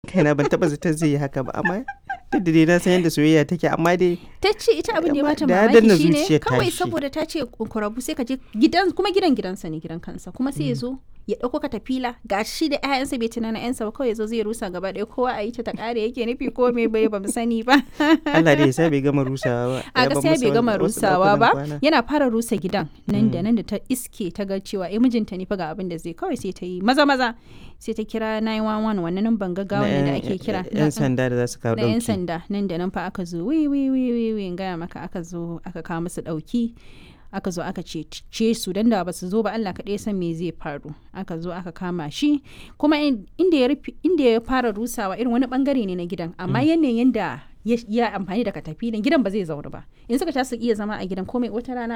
kaina ban taba zaton zai yi haka ba amma duk da dai na san yadda soyayya take amma dai ta ce ita abin da ya bata Da ya danna mamaki shine zuciyar kawai tashi. saboda ta ce kurabu sai ka je gidan kuma gidan gidansa ne gidan kansa kuma sai ya zo ya ɗauko katafila ga shi da 'ya'yansa bai tunana 'yansa ba kawai ya zo zai rusa gaba ɗaya kowa a yi ta ta ƙare yake nufi ko me bai ba mu sani ba Allah dai ya sa bai gama rusawa ba a Ya ban gaskiya masa bai gama wasu rusawa ɗakunan ba kwana. yana fara rusa gidan nan da nan da ta iske ta ga cewa eh mijinta ne fa ga abin da zai kawai sai ta yi maza maza sai ta kira 911 wannan nan ban gaggawa ne da ake kira yan sanda da za su kawo na 'yan dauki sanda nan da nan fa aka zo wi wi wi wi wi in gaya maka aka zo aka kawo musu dauki aka zo aka ce su dan da ba su zo ba Allah kaɗai san me zai faru aka zo aka kama shi kuma in- inda ya rufe- inda ya fara rusawa irin wani bangare ne na gidan amma yanayin da ya ya amfani da katafilin gidan ba zai zauna ba in suka ta su iya zama a gidan komai wata rana